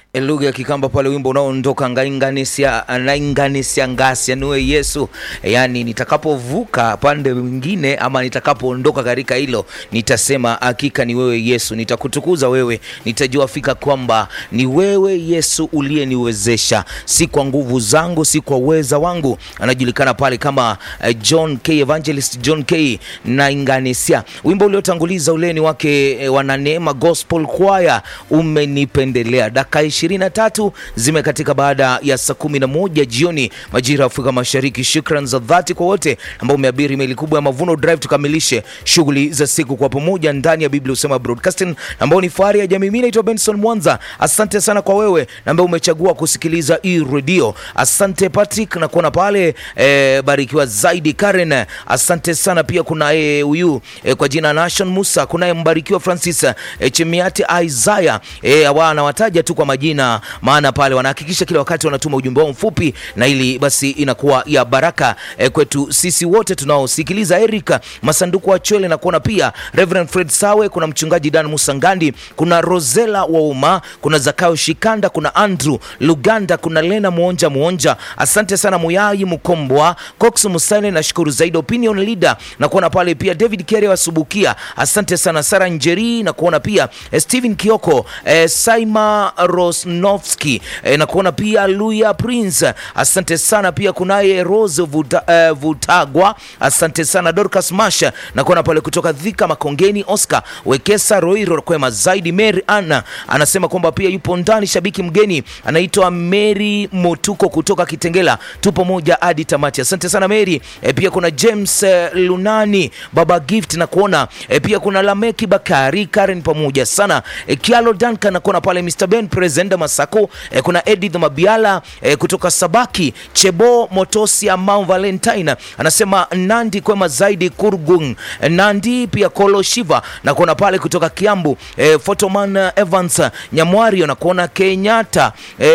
lugha ya Kikamba pale, wimbo unaoondoka ngainganisia nainganisia ngasi anuwe Yesu, yaani nitakapovuka pande mwingine ama nitakapoondoka katika hilo, nitasema hakika ni wewe Yesu, nitakutukuza wewe, nitajua fika kwamba ni wewe Yesu uliyeniwezesha, si kwa nguvu zangu, si kwa uweza wangu. Anajulikana pale kama uh, John K Evangelist John K nainganisia. Wimbo uliotanguliza ule ni wake eh, Wananeema Gospel Choir, umenipendelea. Dakika ishirini na tatu zimekatika baada ya saa kumi na moja jioni majira ya Afrika Mashariki. Shukran za dhati kwa wote ambao umeabiri meli kubwa ya Mavuno Drive, tukamilishe shughuli za siku kwa pamoja ndani ya Biblia Usema Broadcasting, ambao ni fahari ya jamii. Mimi naitwa Benson Mwanza. Asante sana kwa wewe ambaye umechagua kusikiliza hii redio. Asante Patrick na kuona pale eh, barikiwa zaidi Karen. Asante sana pia kuna eh, huyu eh, kwa jina Nation Musa, kunaye mbarikiwa Francis eh, Chemiati Isaiah eh, awa anawataja tu kwa majina, maana pale wanahakikisha kila wakati wanatuma ujumbe wao mfupi, na ili basi inakuwa ya baraka eh, kwetu sisi wote tunaosikiliza. Erika Masanduku wa Chwele na kuona pia Reverend Fred Sawe, kuna mchungaji Dan Musangandi, kuna Rosela Wauma, kuna Zakayo Shikanda, kuna Andrew Luganda, kuna Lena Muonja Muonja. Asante sana Muyai Mkombwa, Cox Musale, na shukuru zaidi Opinion Leader na kuona pale pia David Kere wasubukia. Asante sana Sara Njeri na kuona pia eh, Steven Kioko eh, Saima Rosnovski eh, na kuona pia Luya Prince. Asante sana pia kunaye Rose Vuta, eh, Vutagwa. Asante sana Dorcas Masha na kuona pale kutoka Dhika Makongeni, Oscar Wekesa Roiro kwema zaidi. Mary Anna anasema kwamba pia yupo ndani shabiki mgeni anaitwa Mary Motuko kutoka Kitengela, tupo moja hadi tamati. Asante sana Mary. E, pia kuna James eh, Lunani Baba Gift na kuona e, pia kuna Lameki Bakari Karen pamoja sana e, Kialo Duncan na kuona pale Mr Ben Presenda Masako e, kuna Edith Mabiala e, kutoka Sabaki Chebo Motosia Mount Valentine anasema Nandi kwema zaidi Kurgung e, Nandi pia Kolo Shiva na kuona pale kutoka Kiambu e, Photoman Evans Nyamwario na kuona Kenyatta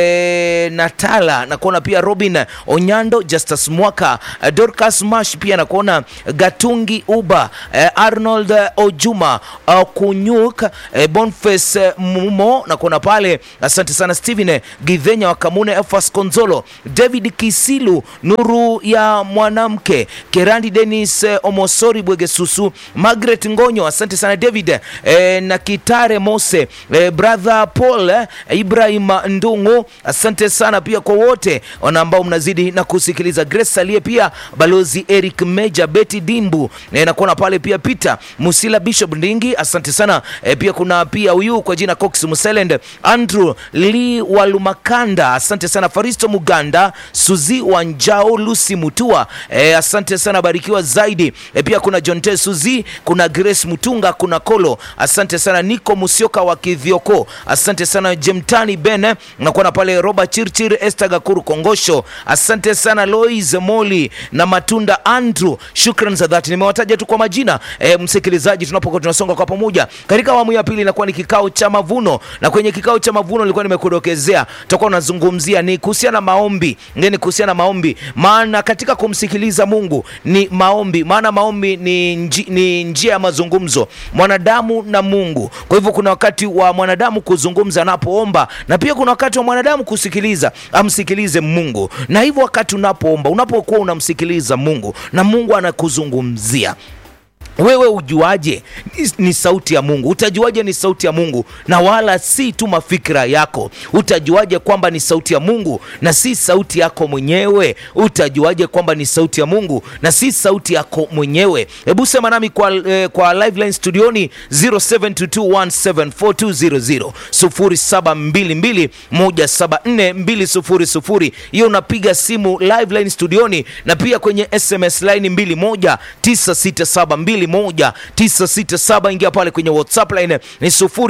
e, Natala na kuona pia Robin Onyando Justus Mwaka e, Dorcas Mash pia na kuona Gatungi Uba e, Arnold Ojuma uh, Kunyuk e, Boniface Mumo na kuona pale. Asante sana Steven Gidhenya wa Kamune, Efas Konzolo, David Kisilu, Nuru ya Mwanamke, Kerandi Dennis eh, Omosori Bwegesusu, Margaret Ngonyo. Asante sana David eh, na Kitare Mose eh, brother Paul eh, Ibrahim Ndungu. Asante sana pia kwa wote wana ambao mnazidi na kusikiliza. Grace aliye pia balozi Eric Meja, Betty Dimbu eh, na kuona pale pia Peter Musila, Bishop Ndingi. Asante sana eh, pia kuna pia huyu kwa jina Cox Muselend, Andrew Lee Walumakanda. Asante sana Faristo Muganda, Suzi Wanjao, Lucy Mutua. Eh, asante sana barikiwa zaidi. Eh, pia kuna John T Suzi, kuna Grace Mutunga, kuna Kolo. Asante sana Niko Musioka wa Kithioko. Asante sana Jemtani Ben, nakuona pale Robert Chirchir, Esther Gakuru Kongosho. Asante sana Lois Moli na Matunda Andrew. Shukran za dhati. Nimewataja tu kwa majina. Eh, msikilizaji, tunapokuwa tunasonga kwa pamoja katika awamu ya pili inakuwa ni kikao cha mavuno, na kwenye kikao cha mavuno nilikuwa nimekudokezea tutakuwa tunazungumzia ni kuhusiana na maombi, ngeni kuhusiana na maombi, maana katika kumsikiliza Mungu ni maombi, maana maombi ni, nji, ni njia ya mazungumzo mwanadamu na Mungu. Kwa hivyo kuna wakati wa mwanadamu kuzungumza anapoomba, na pia kuna wakati wa mwanadamu kusikiliza amsikilize Mungu. Na hivyo wakati unapoomba, unapokuwa unamsikiliza Mungu na Mungu anakuzungumzia wewe ujuaje ni, ni sauti ya Mungu? Utajuaje ni sauti ya Mungu na wala si tu mafikira yako? Utajuaje kwamba ni sauti ya Mungu na si sauti yako mwenyewe? Utajuaje kwamba ni sauti ya Mungu na si sauti yako mwenyewe? Hebu sema nami kwa, eh, kwa live line studioni 0722174200 0722174200. Hiyo unapiga simu live line studioni na pia kwenye SMS line 21967 967 ingia pale kwenye WhatsApp line ni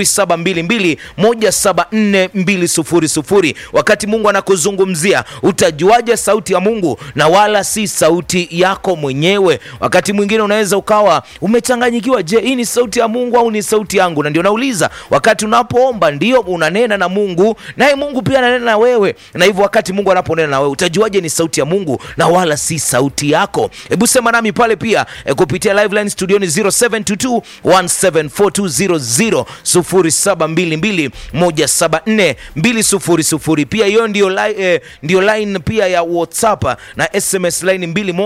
0722174200. Wakati Mungu anakuzungumzia utajuaje sauti ya Mungu na wala si sauti yako mwenyewe? Wakati mwingine unaweza ukawa umechanganyikiwa, je, hii ni sauti ya Mungu au ni sauti yangu? Na ndio nauliza, wakati unapoomba ndio unanena na Mungu, naye Mungu pia ananena na wewe, na hivyo wakati Mungu anaponena na wewe utajuaje ni sauti ya Mungu na wala si sauti yako? Hebu sema nami pale pia e, kupitia live line studioni 0722 1742000 0722 174 pia hiyo ndio, li, eh, ndio line pia ya whatsapp na sms line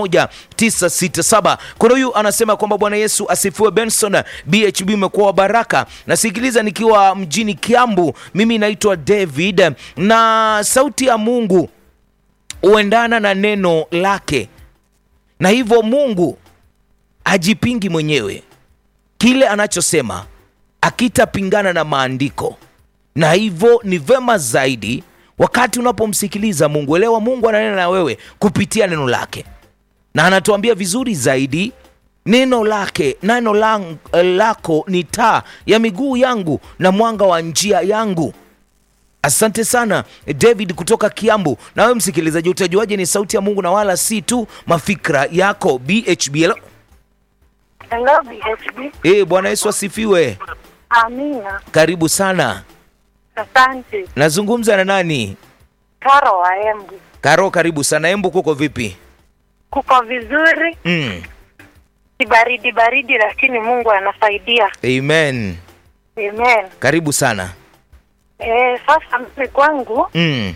21967 kuna huyu anasema kwamba bwana yesu asifiwe benson bhb umekuwa wa baraka nasikiliza nikiwa mjini kiambu mimi naitwa david na sauti ya mungu huendana na neno lake na hivyo mungu hajipingi mwenyewe kile anachosema akitapingana na maandiko na hivyo ni vema zaidi wakati unapomsikiliza mungu elewa mungu ananena na wewe kupitia neno lake na anatuambia vizuri zaidi neno lake neno lang, lako ni taa ya miguu yangu na mwanga wa njia yangu asante sana david kutoka kiambu na wewe msikilizaji utajuaje ni sauti ya mungu na wala si tu mafikra yako bhbl Hello, BHB. e, bwana yesu asifiwe Amina. karibu sana Asante. nazungumza na nani Karo wa Embu. karo karibu sana embu kuko vipi Kuko vizuri, mm. si baridi baridi, lakini Mungu anasaidia. amen Amen. karibu sana Eh, sasa mimi kwangu mm.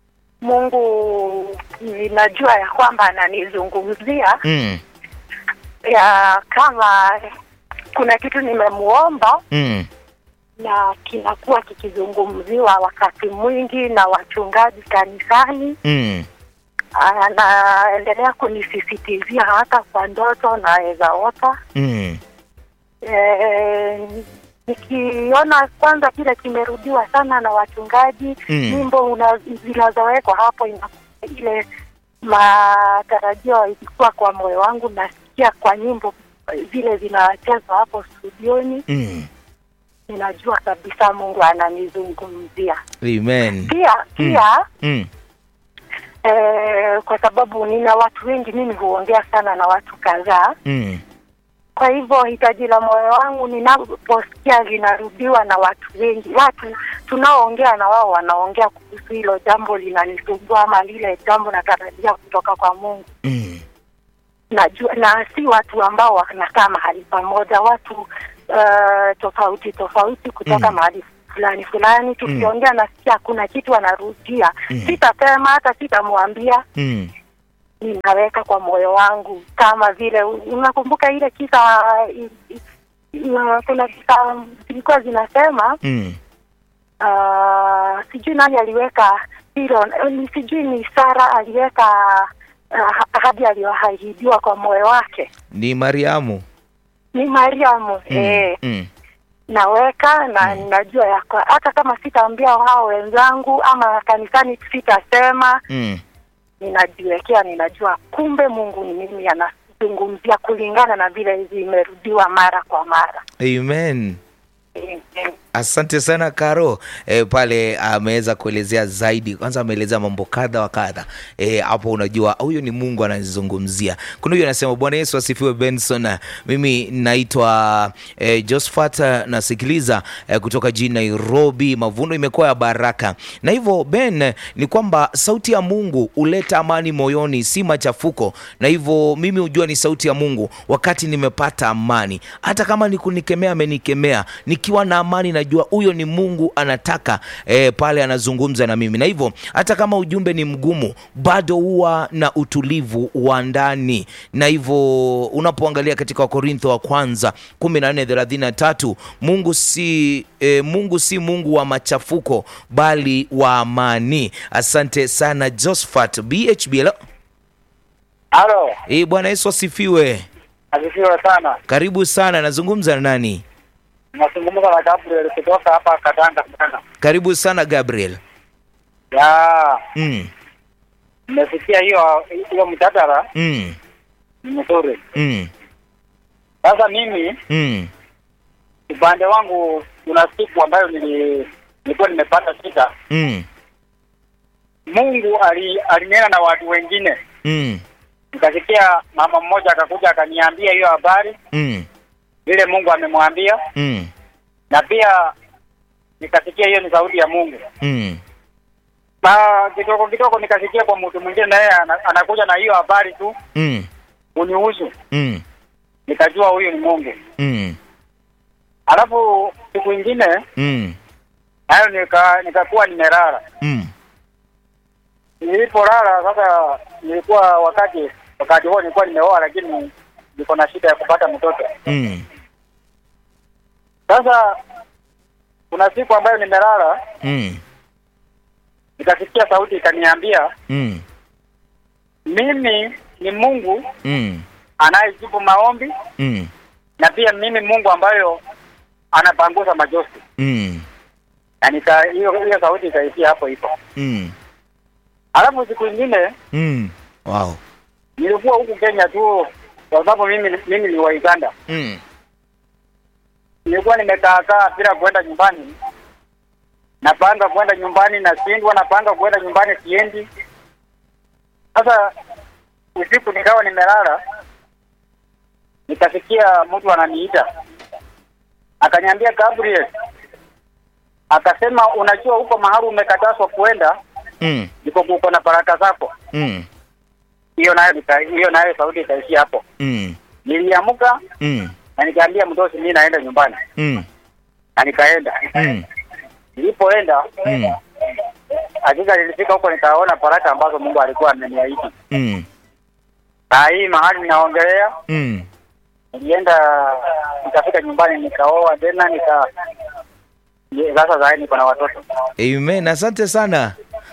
Mungu ninajua ya kwamba ananizungumzia Mm. ya kama kuna kitu nimemuomba Mm. na kinakuwa kikizungumziwa wakati mwingi na wachungaji kanisani. Mm. anaendelea kunisisitizia hata kwa ndoto naweza ota. Mm. E, nikiona kwanza kile kimerudiwa sana na wachungaji Mm. nyimbo una- zinazowekwa hapo ina, ile matarajio ilikuwa kwa moyo wangu, nasikia kwa nyimbo zile zinachezwa hapo studioni, Mm. ninajua kabisa Mungu ananizungumzia. amen Pia pia mm. Eh, kwa sababu nina watu wengi, mimi huongea sana na watu kadhaa. Mm. Kwa hivyo hitaji la moyo wangu ninaposikia linarudiwa na watu wengi, watu tunaoongea na wao wanaongea kuhusu hilo jambo linanisumbua, ama lile jambo natarajia kutoka kwa Mungu. Mm. Najua na si watu ambao wanakaa mahali pamoja, watu uh, tofauti tofauti kutoka Mm. mahali fulani fulani. Tukiongea nasikia kuna kitu anarudia, Mm. sitasema hata sitamwambia Mm. ninaweka kwa moyo wangu, kama vile unakumbuka ile kisa i- i- i- kuna kisa zilikuwa zinasema Mm. uh, sijui nani aliweka hilo, ni sijui ni Sara aliweka uh, ahadi aliyoahidiwa kwa moyo wake, ni mariamu ni Mariamu mm. eh, Mm. naweka na ninajua ya kwa- hata kama sitaambia hao wenzangu ama kanisani sitasema Mm. ninajiwekea, ninajua kumbe Mungu ni mimi anazungumzia kulingana na vile zimerudiwa mara kwa mara. amen Amen. asante sana karo e, pale ameweza kuelezea zaidi kwanza ameelezea mambo kadha wa kadha e, hapo unajua huyu ni mungu anazungumzia kuna huyu anasema bwana yesu asifiwe benson mimi naitwa e, josphat nasikiliza e, kutoka jijini nairobi mavuno imekuwa ya baraka na hivyo ben ni kwamba sauti ya mungu huleta amani moyoni si machafuko na hivyo mimi hujua ni sauti ya mungu wakati nimepata amani hata kama ni kunikemea amenikemea nikiwa na amani najua huyo ni mungu anataka e, pale anazungumza na mimi na hivyo hata kama ujumbe ni mgumu bado huwa na utulivu wa ndani na hivyo unapoangalia katika wakorintho wa kwanza 1433 mungu si e, mungu si mungu wa machafuko bali wa amani asante sana josphat bhbl Halo, e, bwana yesu asifiwe asifiwe sana. karibu sana nazungumza na nani Nazungumza na Gabriel kutoka hapa Katanga sana. karibu sana gabriel Ya, mm, nimesikia hiyo hiyo mjadala mm, ni mzuri. mm, Sasa mimi mm, upande wangu kuna siku ambayo nili nilikuwa nimepata shida. mm, Mungu ali, alinena na watu wengine. mm, Nikasikia mama mmoja akakuja akaniambia hiyo habari mm, vile Mungu amemwambia, mm, na pia nikasikia hiyo ni sauti ya Mungu. mm, Na kidogo kidogo nikasikia kwa mtu mwingine naye ana- anakuja na hiyo habari tu mm, unihusu. mm, nikajua huyu ni Mungu. mm. Alafu siku ingine Mm. nayo nika nikakuwa nimelala. Mm. Nilipolala sasa, nilikuwa wakati wakati huo nilikuwa nimeoa, lakini niko na shida ya kupata mtoto. Mm. Sasa kuna siku ambayo nimelala, Mm. nikasikia sauti ikaniambia, Mm. mimi ni Mungu Mm. anayejibu maombi Mm. na pia mimi Mungu ambayo anapanguza majosi. Mm. Na nika hiyo hiyo sauti ikaishia hapo hivyo. Mm. Alafu siku ingine Mm. Wow. nilikuwa huku Kenya tu, kwa sababu mimi mimi ni wa Uganda. Mm. Nilikuwa nimekaa kaa bila kwenda nyumbani, napanga kwenda nyumbani nashindwa, napanga kwenda nyumbani siendi. Sasa usiku nikawa nimelala, nikasikia mtu ananiita, akaniambia Gabriel, akasema unajua huko mahali umekatazwa kwenda Mm. ndiko kuko na baraka zako. Mm. Hiyo nayo nika- hiyo nayo sauti ikaishia hapo. Mm. Niliamka Mm. na nikaambia mdosi, mimi naenda nyumbani, Mm. na nikaenda. Mm. Nilipoenda Mm. hakika nilifika huko nikaona baraka ambazo Mungu alikuwa ameniahidi. Mm. Saa hii mahali ninaongelea, Mm. nilienda nikafika nyumbani nikaoa tena nika Ye- sasa saa hii niko na watoto. Amen. Asante sana.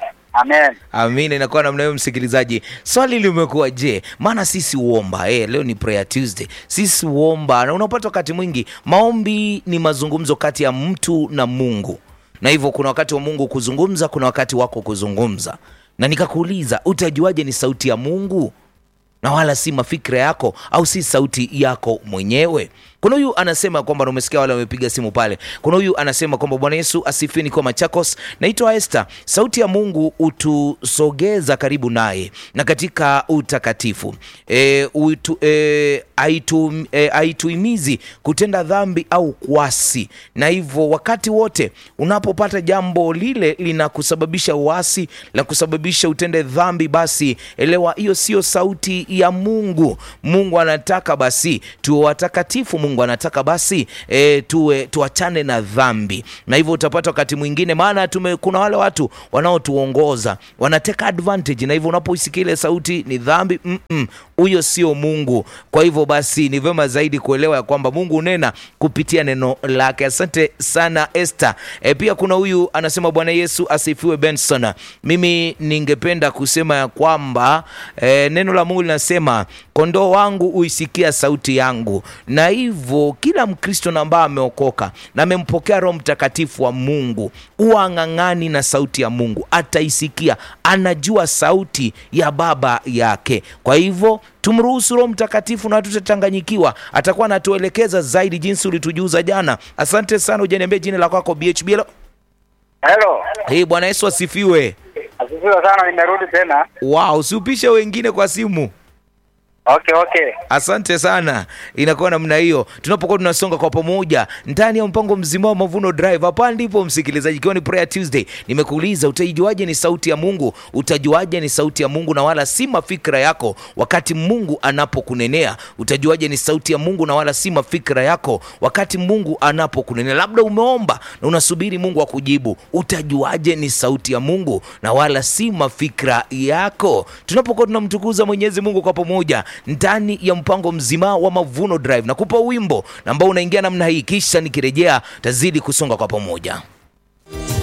Amen. Amina, inakuwa namna hiyo msikilizaji. Swali limekuwa je, maana sisi huomba eh, leo ni prayer Tuesday. Sisi huomba na unapata wakati mwingi maombi ni mazungumzo kati ya mtu na Mungu, na hivyo kuna wakati wa Mungu kuzungumza, kuna wakati wako kuzungumza, na nikakuuliza utajuaje ni sauti ya Mungu na wala si mafikira yako au si sauti yako mwenyewe. Kuna huyu anasema kwamba, na umesikia wale wamepiga simu pale. Kuna huyu anasema kwamba Bwana Yesu asifiwe, niko Machakos, naitwa Esther. Sauti ya Mungu hutusogeza karibu naye na katika utakatifu e, utu, e, haitu, e, haituhimizi kutenda dhambi au kuasi, na hivyo wakati wote unapopata jambo lile linakusababisha uasi la kusababisha utende dhambi, basi elewa hiyo sio sauti ya Mungu. Mungu anataka basi tuwe watakatifu. Mungu anataka basi e, tuwe tuachane na dhambi, na hivyo utapata wakati mwingine, maana tume, kuna wale watu wanaotuongoza wanateka advantage, na hivyo unapoisikia ile sauti ni dhambi, mm-mm, huyo sio Mungu. Kwa hivyo basi ni vyema zaidi kuelewa ya kwamba Mungu unena kupitia neno lake. Asante sana Esther. E, pia kuna huyu anasema Bwana Yesu asifiwe Benson. Mimi ningependa kusema ya kwamba e, neno la Mungu linasema kondoo wangu huisikia sauti yangu, na hivyo kila Mkristo na ambaye ameokoka na amempokea Roho Mtakatifu wa Mungu huwa ang'ang'ani na sauti ya Mungu, ataisikia, anajua sauti ya baba yake. Kwa hivyo tumruhusu Roho Mtakatifu na tutachanganyikiwa, atakuwa anatuelekeza zaidi jinsi ulitujuza jana. Asante sana, ujaniambia jina la kwako BHB. Hello. Hello. Hey, Bwana Yesu asifiwe. Asifiwe sana, nimerudi tena. Wow, usiupishe wengine kwa simu. Okay, okay. Asante sana, inakuwa namna hiyo tunapokuwa tunasonga kwa pamoja ndani ya mpango mzima wa Mavuno Drive. Hapa ndipo msikilizaji, ikiwa ni Prayer Tuesday, nimekuuliza utaijuaje ni sauti ya Mungu? Utajuaje ni sauti ya Mungu na wala si mafikra yako wakati Mungu anapokunenea? Utajuaje ni sauti ya Mungu na wala si mafikra yako wakati Mungu anapokunenea? Labda umeomba na unasubiri Mungu akujibu, utajuaje ni sauti ya Mungu na wala si mafikra yako? Tunapokuwa tunamtukuza Mwenyezi Mungu kwa pamoja ndani ya mpango mzima wa Mavuno Drive, nakupa wimbo ambao unaingia namna hii, kisha nikirejea tazidi kusonga kwa pamoja.